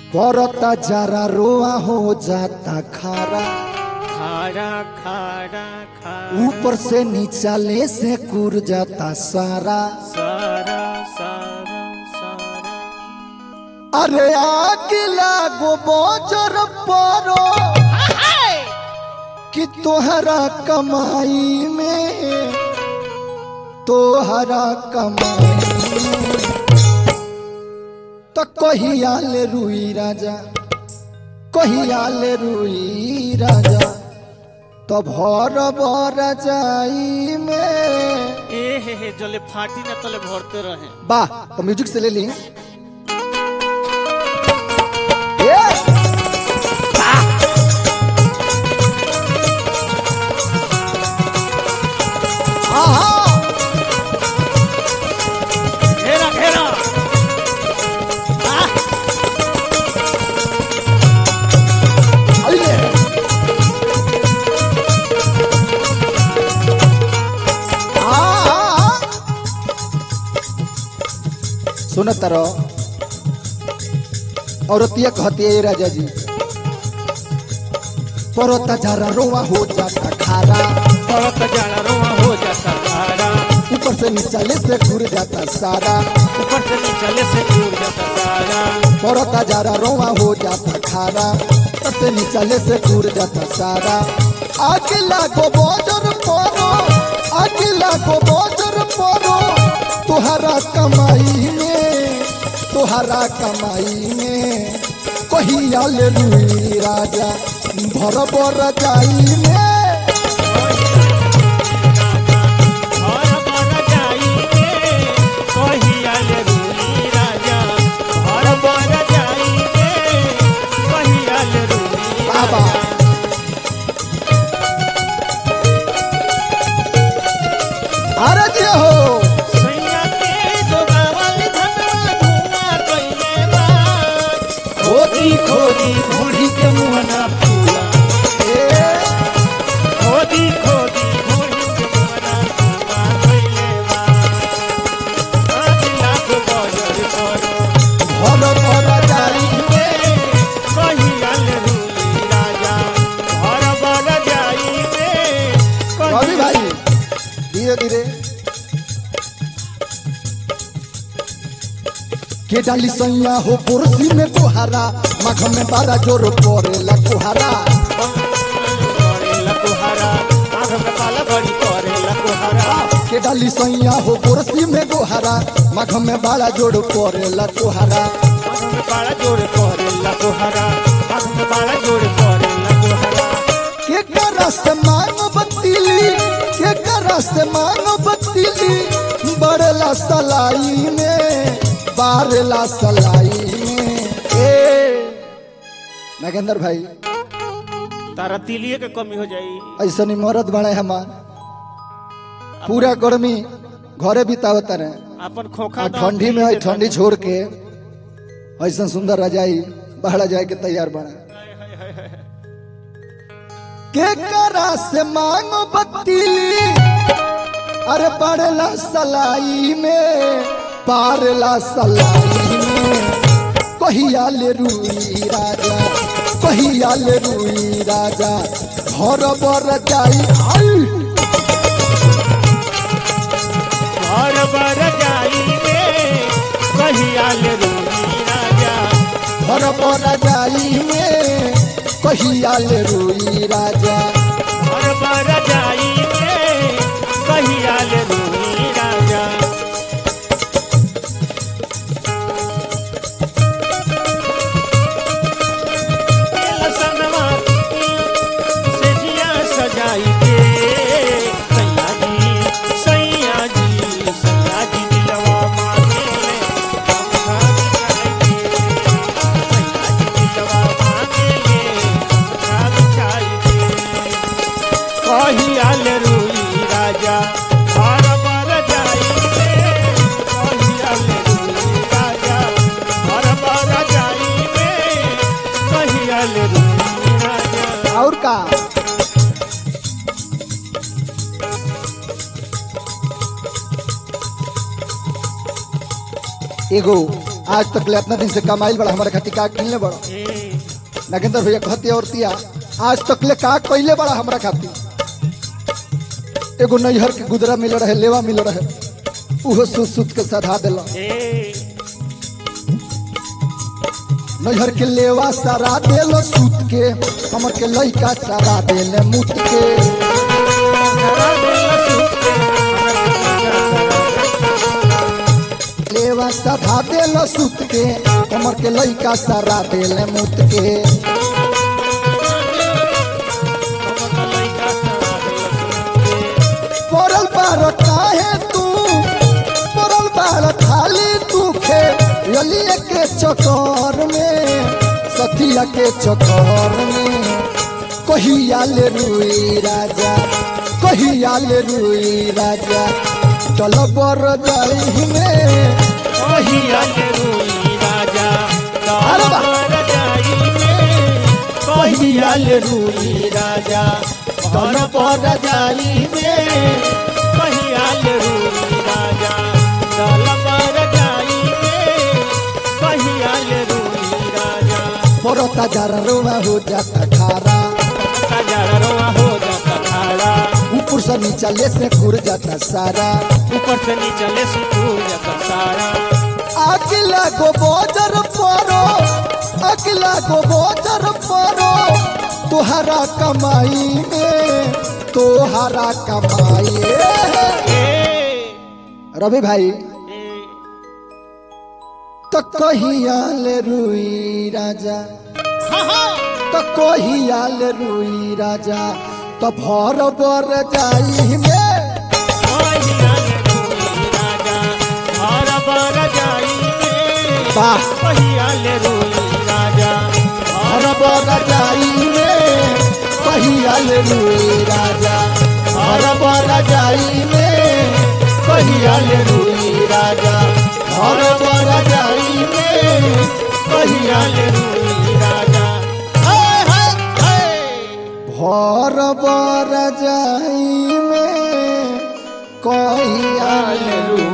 परता जरा रोआ हो जाता खारा खारा खारा खारा ऊपर से नीचा ले से कुर जाता सारा सारा सारा सारा अरे आग लागो बोजर परो कि तोहरा कमाई में तोहरा कमाई में तो कहिया ले रुई राजा कहिया ले रुई राजा तो भर बर जाई में ए हे हे जले फाटी ना तले भरते रहे वाह तो म्यूजिक से ले ली ये आहा घेरा घेरा आह, अइले आहा सुन तारो औरतिया कहती है राजा जी परोता जरा रोवा हो जाता खारा परत जाला रोआ हो जाता खारा ऊपर से नीचे से घूर जाता सारा ऊपर से नीचे से दूर जाता सारा परोता जरा रोवा हो जाता खारा ऊपर से नीचे से घूर जाता सारा आगे लागो बोजर परो आगे लागो बोजर परो तुहरा कमाई में तुहरा कमाई में कहिया ले रुई राजा भर बर जाई में और बर जाइए कहिया ले रूली राजा और बर जाइए कहिया ले रूली बाबा राजा अरे जी हो सैया के जोगावल धनवा धुआं कइले बा खोदी खोदी बूढ़ी के मुहना फूला ए, खोदी खोदी बूढ़ी के मुहना फूला कइले बा आज लाख बजर करो भर बर जाई कहिया ले रूली राजा घर बर जाइए रवि भाई धीरे धीरे के डाली सैया हो पुरसी में कुहारा मघ में बारा जोर पड़ेला कुहारा लकुहरा आँख में काला बड़ी करे लकुहरा के डाली सैया हो पुरसी में कुहारा मघ में बारा जोर पड़ेला कुहारा आँख में काला जोड़ करे लकुहरा आँख में काला जोड़ करे लकुहरा के करा से मांगो बतीली के करा से मांगो बतीली बड़ला सलाई में बारला सलाई में ए नागेंद्र भाई तारा तिलिए के कमी हो जाई ऐसा नहीं मरद बड़े हमार पूरा गर्मी घरे बितावत रहे अपन खोखा आ दाम ठंडी में तिली है के ठंडी छोड़ के ऐसा सुंदर रजाई बहरा जाए के तैयार बना के करा से मांगो बत्तीली अरे पड़ला सलाई में पारला सलाई में कहिया ले रुई राजा कहिया ले रुई राजा घर बर जाई आई घर बर जाई कहिया ले रूली राजा घर बर जाई में कहिया ले रुई राजा घर बर जाई कहिया ले रूली राजा लसनवा से जिया सजाई के सैया जी सैया जी सैया जी दिलवा मांगे पंखा बिछाई के सैया जी दिलवा मांगे पंखा बिछाई के कहिया ले रुई राजा बार बार जाई के कहिया ले रुई राजा बार बार जाई के कहिया ले रुई राजा और का एगो आज तक ले इतना दिन से कमाइल बड़ा हमारे खातिर का किनले बड़ा ए, नागेंद्र भैया कहती औरतिया आज तक ले का कइले बड़ा हमरा खातिर एगो नैहर के गुदरा मिल रहे लेवा मिल रहे उहो सुत सुत के सधा दिला ए, नैहर के लेवा सारा देलो सूत के हमर के लइका सारा देले मुत के जरा दिल सुते, लेवा साधा देलो सूत के हमर के लइका सारा देले मुत के हमर लइका सारा दिल सुते। पड़ल बार काहे तू पड़ल बार खाली तू खे यलिए के चक्कर में सतिया के चक्कर में कहिया ले रुई राजा कहिया ले रुई राजा चल बर जाई में कहिया के रूई राजा, अरे वाह। दरबार जाई में। कहिया के रूई राजा, दरबार जाई में। कहिया के रूई राजा, दरबार जाई में। कहिया के रूई राजा, बरता जरा रोवा हो जाता खारा सजरा रोआ हो जाता खाड़ा। ऊपर से नीचा ले से खुर जाता सारा ऊपर से नीचे ले सुकून जाता सारा अगला गो बोजर परो अगला गो बोजर परो तुहरा कमाई में तुहरा कमाई ए, रवि भाई ए, तो कहिया ले रुई राजा हाँ, हाँ। तो कहिया ले रुई राजा तो भर बर जाई में कहिया के रूई राजा, दरबार जाई में। वाह कहिया ले रूई राजा, भर बर जाई में कहिया ले रुई राजा भर बर जाई में कहिया ले रुई राजा भर बर जाई में कहिया ले रूई राजा। हाय, हाय, हाय। भर बर जाई में कहिया ले रुई